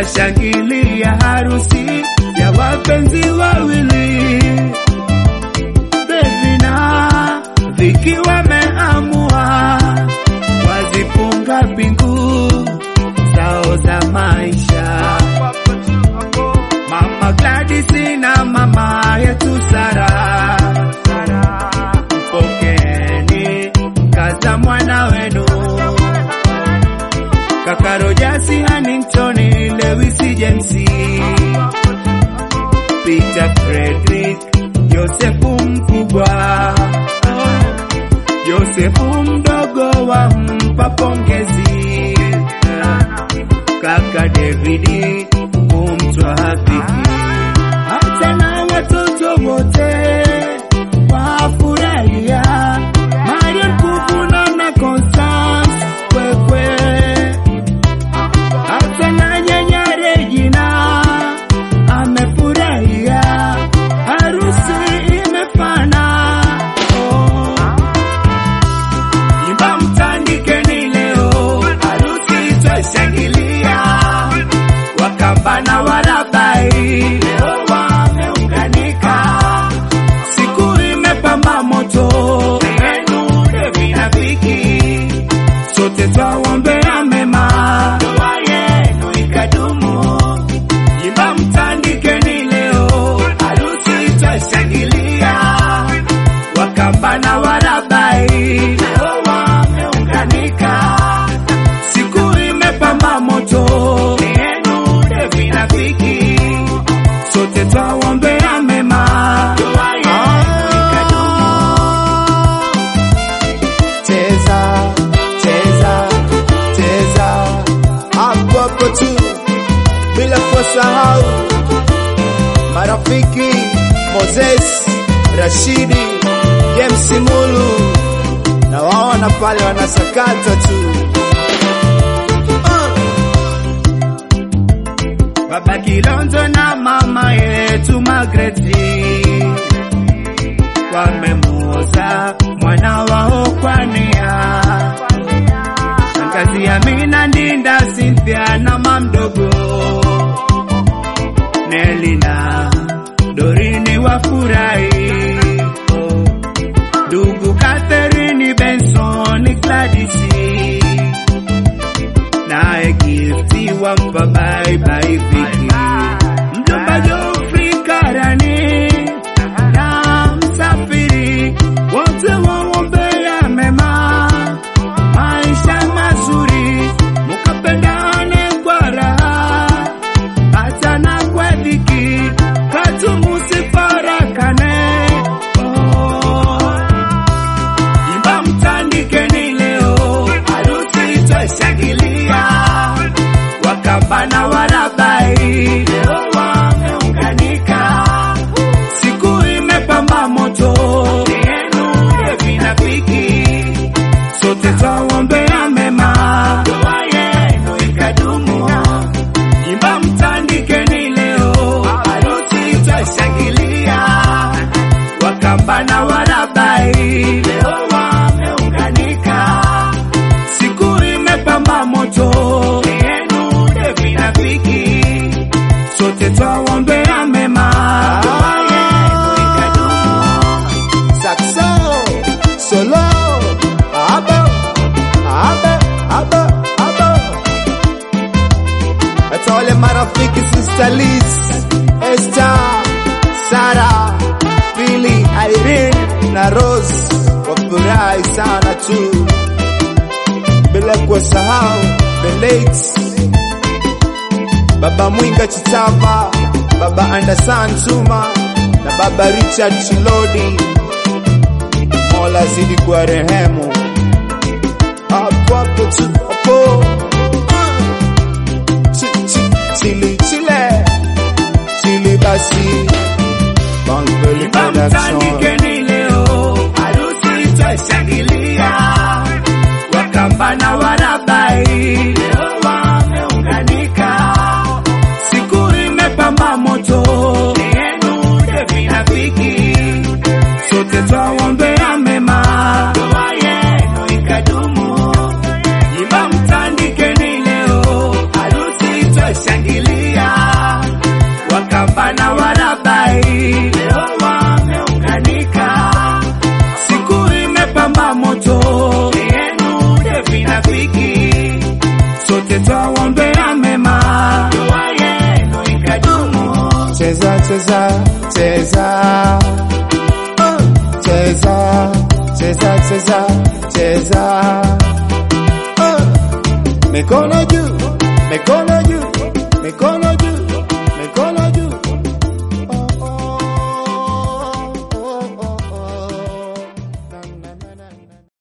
twashangilia harusi ya wapenzi wawili Bevina Viki wameamua wazifunga pingu zao za maisha. Mama Gladys na mama yetu Sara, mpokeeni kaza mwana wenu kaka Rogers Hannington, Lewis James, Peter Frederick, Yosefu mkubwa, Yosefu mdogo wa mpa pongezi, kaka Davidi kumtwa hafiki, hata na watoto wote wafurahia Marion Kuvuna na Constance Kwekwe hata na nyanya Regina amefurahia harusi imefana. Oh. Imba mtandikeni leo, harusi twashangilia. Wakamba na Warabai leo wameunganika, siku imepamba moto yenu Devi na Viki, sote twaombea mema, ndoa yenu ikadumu. Imba mtandikeni leo, harusi twashangilia. Wakamba na Warabai leo wameunganika, siku imepamba moto yenu Devi na Viki, sote twaombea mema, ndoa yenu ikadumu. cheza cheza cheza hapo hapo tu bila kusahau marafiki Moses Rashidi James Mulu na waona pale wanasakata tu Ah. Baba Kilonzo na mama yetu Magreti wamemuoza mwana wao kwa nia. Shangazi Amina Ndinda, Cynthia na mamdogo Neli na Dorini wafurahi, ndugu Catherine Benson Gladys naye Gifti wampa bye bye Viki, mjomba Geoffrey Karani na msafiri wote waombea mema, maisha mazuri, mukapendane kwa raha, hata na kwa dhiki, katu musifarakane. Oh. Imba mtandikeni leo, harusi twashangilia. Wakamba na Warabai leo wameunganika, siku imepamba moto yenu Devi na Viki, sote twaombea mema, ndoa yenu ikadumu. Imba mtandikeni leo, harusi twashangilia. Wakamba na Warabai leo wameunganika, siku imepamba moto yenu Devi na Viki, sote twaombea mema, ndoa yenu ikadumu. Saxo, solo, abo, abo, abo, abo. Hata wale marafiki Sister Liz, Esther, Sara, Billy, Irene na Rose wafurahi sana tu, bila kuwasahau the late Baba Mwinga Chitava, Baba Anderson Tuma na Baba Richard Chilodi. Mola zidi kwa rehemu hapo hapo tu hapo Chi- chi- chili chile chili basi Bangeli Imba Production mtandikeni leo, harusi twashangilia. Wakamba na Warabai leo wameunganika, siku imepamba moto yenu Devi na Viki, sote twaombea mema, ndoa yenu ikadumu. Imba mtandikeni leo, harusi twashangilia. cheza cheza cheza Ah, cheza cheza cheza cheza Ah, mikono juu mikono juu mikono